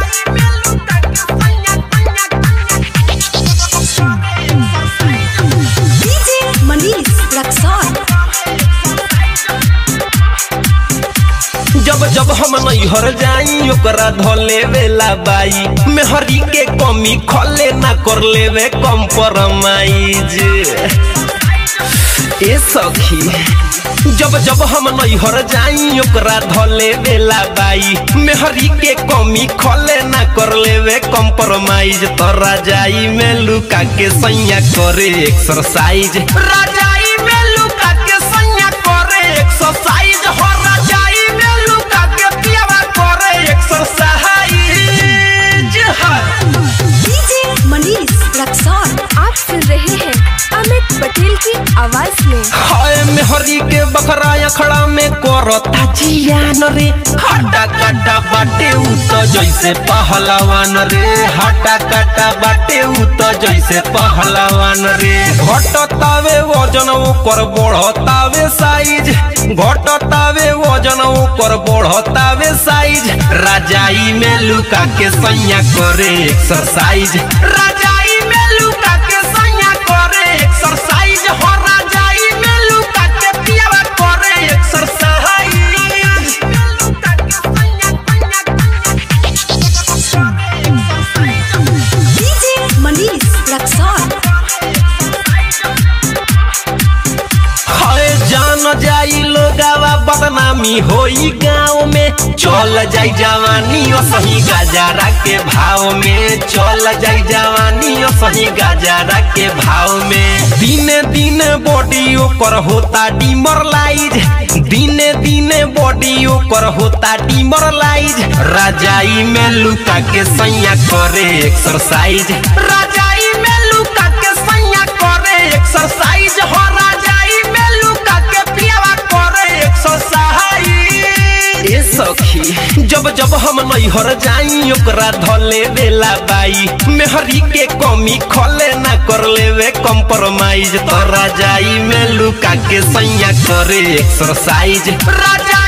DJ Manish Raxaul जब जब हम नैहर जाई ओकरा धले वेला बाई मेहरी के कमी खले ना कर लेवे कम्प्रोमाइज ए सखी जब जब हम नैहर जाई ओकरा धले वेला बाई मेहरी के कमी खले ना कर लेवे कम्प्रोमाइज तो राजाई में लुका के सैया करे एक्सरसाइज राजाई में लुका के सैया करे एक्सरसाइज हो राजाई में लुका के पियावा करे एक्सरसाइज हाँ। डीजे मनीष रक्सौल आप सुन रहे हैं अमित पटेल की आवाज में हाय मेहरी के बकरा अखड़ा में करता जियान रे हटा कटा बाटे उ तो जैसे पहलवान रे हटा कटा बाटे उ तो जैसे पहलवान रे घटतावे वजन ओकर बढ़तावे साइज घटतावे वजन ओकर बढ़तावे साइज राजाई में लुका के सैया करे एक्सरसाइज राजाई में लुका के सैया करे एक्सरसाइज हो राजाई में लुका के पियावा करे एक्सरसाइज डीजे मनीष रक्सौल हाय जान जाई लोगावा बदनामी होई गाँव में चल जाई जवानी ओ सही गजारा के भाव में चल जाई जवानी ओ सही गजारा के भाव में दिने दिने बॉडी ओकर होता डिमरलाइज दिने दिने बॉडी ओकर होता डिमरलाइज राजाई में लुका के सैया करे एक्सरसाइज राजाई में लुका के सैया करे एक्सरसाइज हो राजाई में लुका के पियावा करे एक्सरसाइज ए सखी जब जब हम नैहर जाई ओकरा धले वेला बाई मेहरी के कमी खले ना कर लेवे कम्प्रोमाइज तो राजाई में लुका के सैया करे एक्सरसाइज राजा